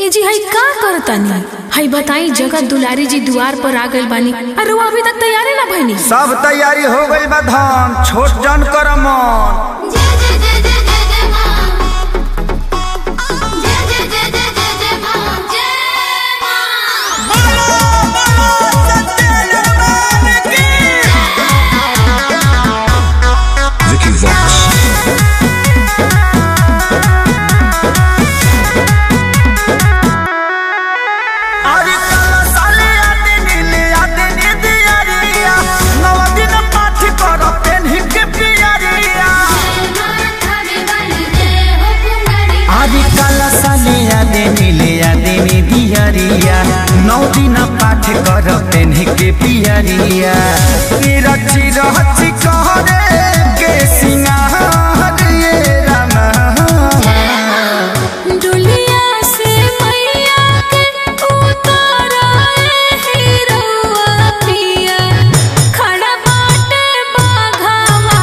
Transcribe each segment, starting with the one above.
ए जी हई का करतानी हई बताई जगत दुलारी जी दुआर पर आ गइल बानी अरे वो अभी तक तैयारी ना भइनी सब तैयारी हो गई बा धान छोट जन कर मन जय जय जय जय जय जय मां जय जय जय जय जय जय मां जय मां Vicky Vox. अरे कल साले आते नीले आते नीदी अरिया नौ दिन पाठ कर पेन्ही के पियरिया थारी बन जय हो कुंडली आदि कल साले आते नीले आते नीदी अरिया नौ दिन पाठ कर पेन्ही के पियरिया ई रची रहची कहरे के सिंगार ये रामा डुलिया से मैया के उतारा हीरोआ पिया खड़ा बाटे बाघावा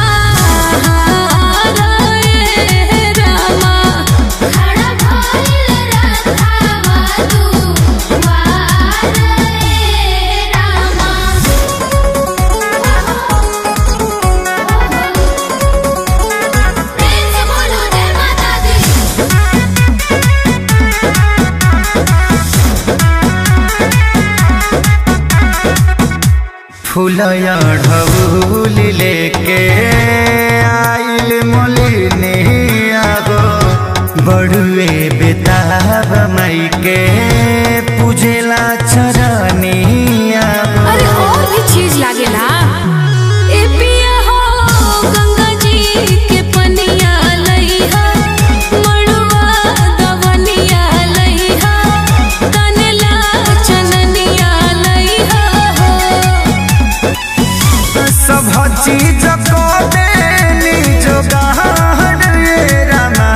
का रे रामा खड़ा भइल रथावा तू वार रे रामा प्रेम से बोलो जय माता दी फूलया ढबूल लेके आइल मोलिनी आगो बड़ुए बेताब मई के पूजेला चरनी आगो अरे और भी चीज लागेला ए पिया हो गंगा जी के पनिया लइहा मड़ुआ दवनिया लइहा तनला चननिया लइहा हो सब चीज को देनी जोगाड़ रे रामा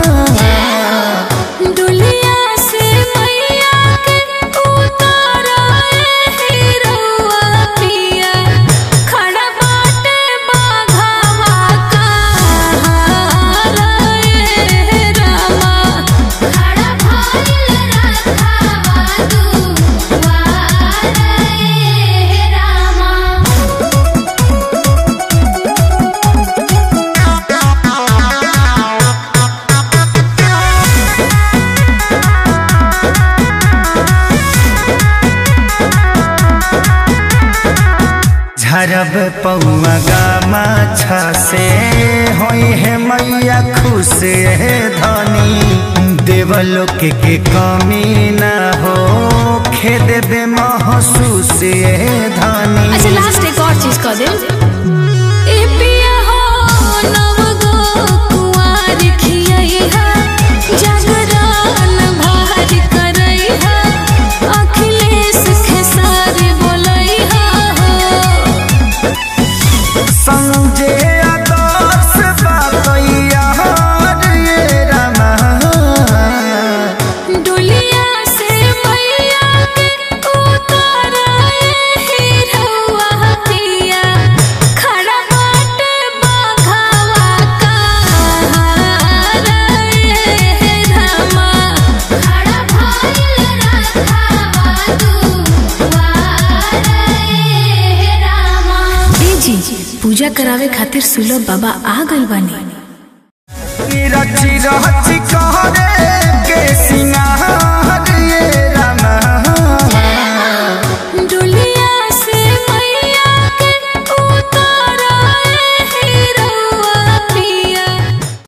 डुलिया से मैया के उतारा हीरोआ पिया खड़ा बाटे बाघावा का रे रामा खड़ा भइल रथावा तू वार रे रामा झरब पौआ गामा से होई है मैया खुश है धनी देवलोक के कमी न हो खेद बे महसूस है धनी अच्छा लास्ट एक और चीज कह दे ए पिया हो नव गो कुंवार खियैहा जागरण भार करैहा अखिलेश खेसार बोलैहा हो संजय आदर्श बातैया रे रामा डुलिया से मैया के उतारा हीरोआ पिया खड़ा बाटे बाघावा का रे रामा खड़ा भइल रथावा तू वार रे रामा ए जी पूजा करावे खातिर सुलभ बाबा आ गइल बानी रची रची कहरे के सिंगार